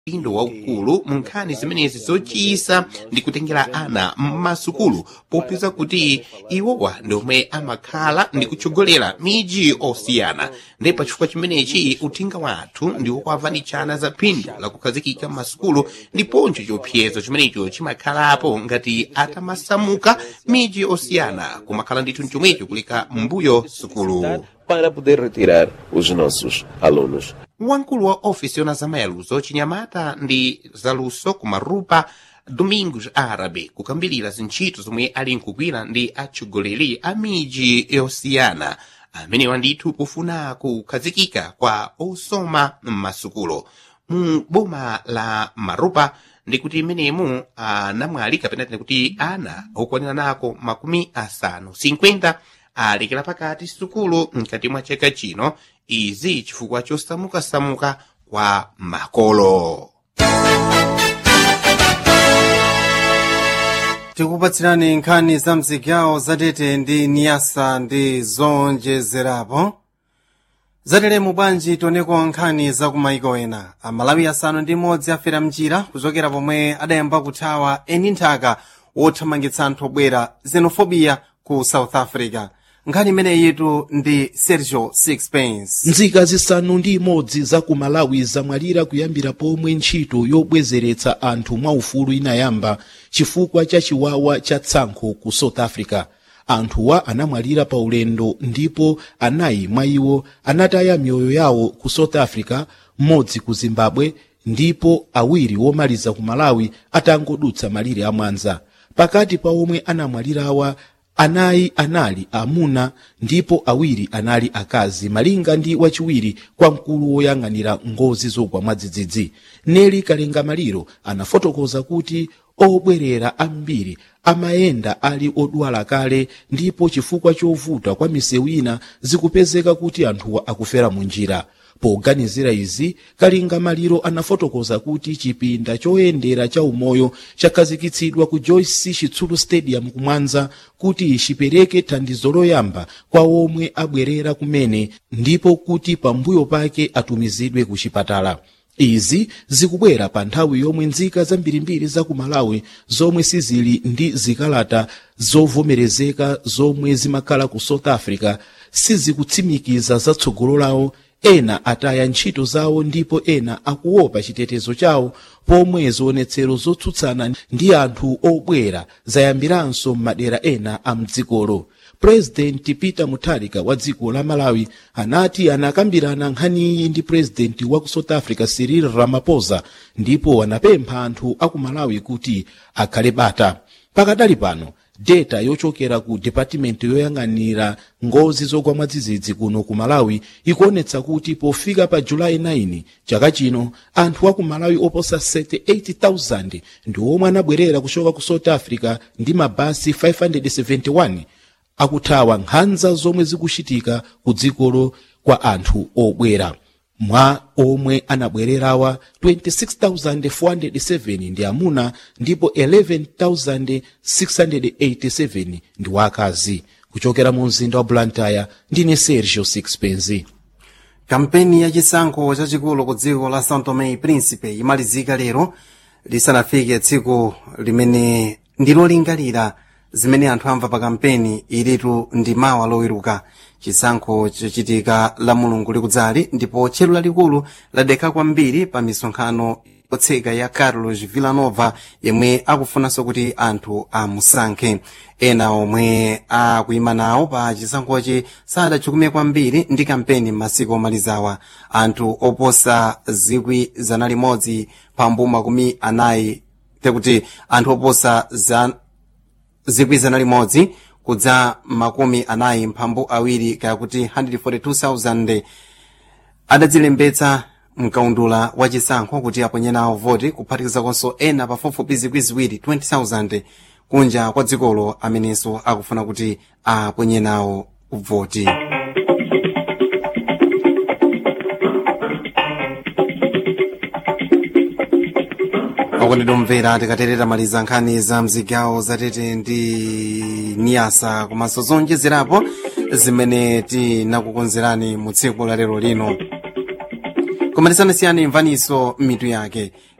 udindo waukulu mu nkhani zimenezi zochisa ndi kutengera ana m'masukulu popeza kuti iwowa ndi omwe amakhala ndi kutsogolera miji osiyana ndi pachifukwa chimenechi uthenga wathu ndi wokwavanichana za phindu lakukhazikika m'masukulu ndiponso chiopsezo chimenecho chimakhalapo ngati atamasamuka miji osiyana kumakhala ndithu chomwecho kuleka mbuyo sukulu para poder retirar os nossos alunos. wamkulu wa ofisi yona zamayaluzo chinyamata ndi zaluso kumarupa domingos arabe kukambirira zintchito zomwe ali nkugwira ndi atsogoleri a miji yosiyana amenewa ndithu kufuna kukhazikika kwa osoma m'masukulu mu boma la marupa ndikuti imenemu anamwali kapena tine kuti ana okwanira nako makumi asanu 50 alekera pakati sukulu mkati mwa chaka chino izi chifukwa chosamukasamuka kwa makolo tikupatsirani nkhani za mzigawo zatete ndi niyasa ndi zonjezerapo zateremu bwanji tioneko nkhani za kumaiko ena amalawi asanu ndi imodzi afera mchira kuchokera pomwe adayamba kuthawa eni nthaka wothamangitsa anthu obwera xenophobia ku south africa nkhani imeneyitu ndi sergio sixpence nzika zisanu ndi imodzi za ku malawi zamwalira kuyambira pomwe ntchito yobwezeretsa anthu mwaufulu inayamba chifukwa cha chiwawa cha tsankho ku south africa anthuwa anamwalira pa ulendo ndipo anayi mwa iwo anataya miyoyo yawo ku south africa mmodzi ku zimbabwe ndipo awiri womaliza ku malawi atangodutsa malire amwanza pakati pa omwe anamwalirawa anayi anali amuna ndipo awiri anali akazi malinga ndi wachiwiri kwa mkulu woyang'anira ngozi zogwa mwadzidzidzi neli kalenga maliro anafotokoza kuti obwerera ambiri amayenda ali odwala kale ndipo chifukwa chovuta kwa misewu ina zikupezeka kuti anthuwa akufera mu njira poganizira izi kalinga maliro anafotokoza kuti chipinda choyendera cha umoyo chakhazikitsidwa ku joyce chitsulu stadium kumwanza kuti chipereke thandizo loyamba kwa omwe abwerera kumene ndipo kuti pambuyo pake atumizidwe ku chipatala izi zikubwera pa nthawi yomwe nzika zambirimbiri za ku malawi zomwe sizili ndi zikalata zovomerezeka zomwe zimakhala ku south africa sizikutsimikiza zatsogolo lawo ena ataya ntchito zawo ndipo ena akuopa chitetezo chawo pomwe zionetsero zotsutsana ndi anthu obwera zayambiranso m'madera ena a mdzikolo purezidenti peter mutharika wa dziko la malawi anati anakambirana nkhaniyi ndi purezidenti wa ku south africa cyril ramaphosa ndipo anapempha anthu a ku malawi kuti akhale bata pakadali pano data yochokera ku department yoyang'anira ngozi zogwa mwadzidzidzi kuno ku malawi ikuonetsa kuti pofika pa julayi 9 chaka chino anthu a ku malawi oposa 78,000 ndi omwe anabwerera kuchoka ku south africa ndi mabasi 571 akuthawa nkhanza zomwe zikuchitika ku dzikolo kwa anthu obwera mwa omwe anabwererawa 26,407 ndi amuna ndipo 11,687 ndi wakazi kuchokera mu mzinda wa blantyre ndine sergio sixpenzi kampeni yachisankho chachikulu ku dziko la são tomé e príncipe imalizika lero lisanafike tsiku limene ndilolingalira zimene anthu amva pa kampeni ilitu ndi mawa loweruka chisankho chochitika la mulungu likudzali ndipo tchero lalikulu ladekha kwambiri pa misonkhano yotseka ya carlos villanova yemwe akufunanso kuti anthu amusankhe ena omwe akuyima nawo pa chisankhochi sadachukume kwambiri ndi kampeni m'masiku omalizawa anthu oposa zikwi zana limodzi pambu makumi anayi tekuti anthu oposa za zikwi zana limodzi kudza makumi anayi mphambu awiri kaya kuti 142,000 adadzilembetsa mkaundula wa chisankho kuti aponye nawo voti kuphatikizakonso ena pafupifupi zikwi ziwiri 20,000 kunja kwa dzikolo amenenso akufuna kuti aponye nawo voti okondedwa tikaterera maliza nkhani za mzigawo zatete ndi niyasa komanso zonjezerapo zimene tinakukonzerani mu tsiku la lero lino koma tisanasiyane imvaniso mitu yake